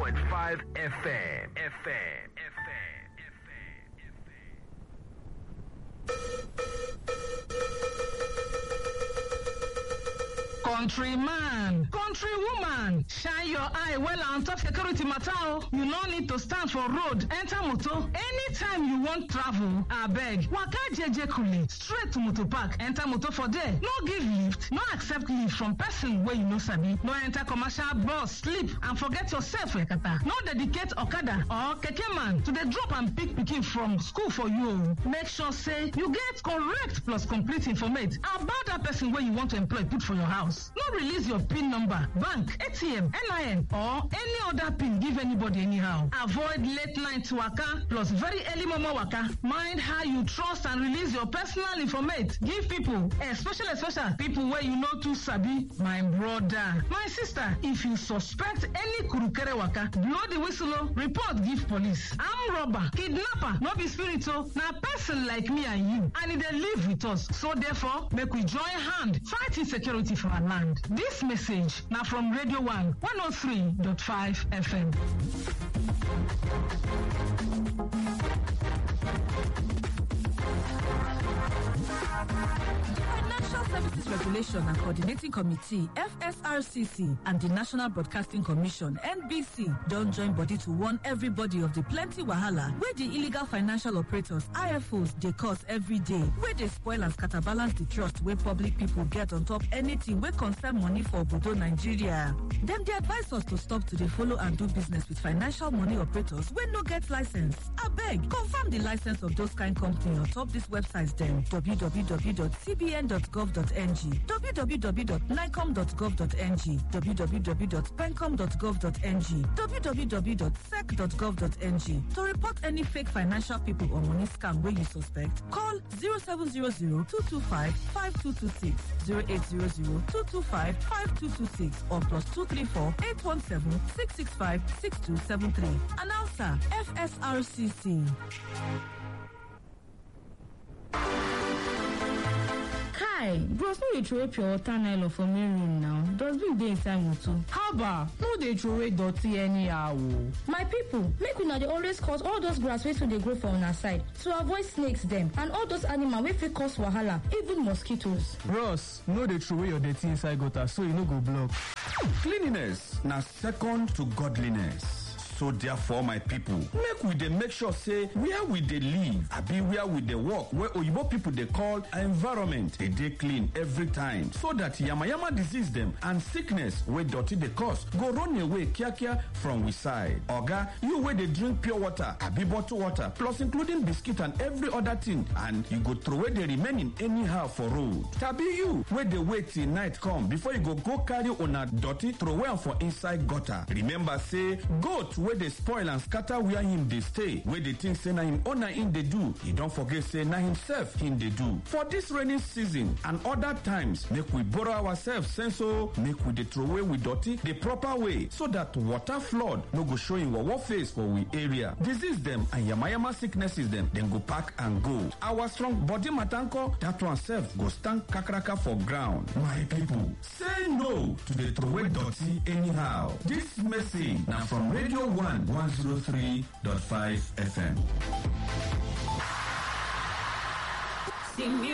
103.5 FM. FM. Countryman, countrywoman, shine your eye well on top security matter o. You no need to stand for road, enter motor. Anytime you wan travel, abeg, waka jeje kule, straight to motor park, enter motor for there. No give lift, no accept lift from person wey you no sabi. No enter commercial bus, sleep and forget yourself yakata. No dedicate okada or keke man to dey drop and pick pikin from school for you o. Make sure say you get correct plus complete informate about that person wey you want to employ put for your house. no release your pin number bank atm nin or any other pin give anybody anyhow avoid late night waka plus very early momo waka mind how you trust and release your personal informate give people especially especially people wey you no too sabi my brother my sister if you suspect any kurukere waka blow the whistle o report give police arm robber kidnapper no be spirit o na person like me and you and e dey live with us so therefore make we join hand fight insecurity for our land. This message now from Radio 1 103.5 FM. Financial Services Regulation and Coordinating Committee FSRCC and the National Broadcasting Commission NBC don join body to warn everybody of the plenty wahala wey the illegal financial operators IFOs dey cause every day wey dey spoil and scatter balance the trust wey public people get on top anything wey concern money for obodo Nigeria. Dem dey advise us to stop to dey follow and do business with financial money operators wey no get license. Abeg, confirm the license of those kind company on top this website dem www.cbn.gov.ng, www.nicom.gov.ng, www.pencom.gov.ng, www.sec.gov.ng. To report any fake financial people or money scam wey you suspect, call 0700-225-5226, 0800-225-5226 or plus 234-817-665-6273. Announcer, FSRCC. kai bros no dey throway pure water nylon for main room now dustbin dey inside motor. haba no dey throway dirty anyhow o. my people make una dey always cut all those grass wey too dey grow for una side to avoid snakes dem and all those animal wey fit cause wahala even mosquitoes. bros no dey throway your dirty inside gutter so e no go block. cleanliness na second to godliness. so therefore my people make we dey make sure say where we dey live abi where we dey work wey oyibo people dey call environment dey dey clean every time so that yamayama disease dem and sickness wey dirty dey cause go run away kiakia from we side oga you wey dey drink pure water abi bottle water plus including biscuit and every other thing and you go throway the remaining anyhow for road tabi you wey dey wait till night come before you go go carry una dirty throway am for inside gutter remember say goat wey dey spoil and scatter where him dey stay wey dey think say na him owner him dey do e don forget say na himself him dey do for dis rainy season and other times make we borrow ourselves sense o make we dey throway we dirty the proper way so that water flood no go show him wawa face for we area disease dem and yamayama sicknesses dem dem go pack and go our strong body matanko that one sef go stand kakaraka for ground my people say no to dey throway dirty anyhow dis message na from radio 1 103.5 FM. Sing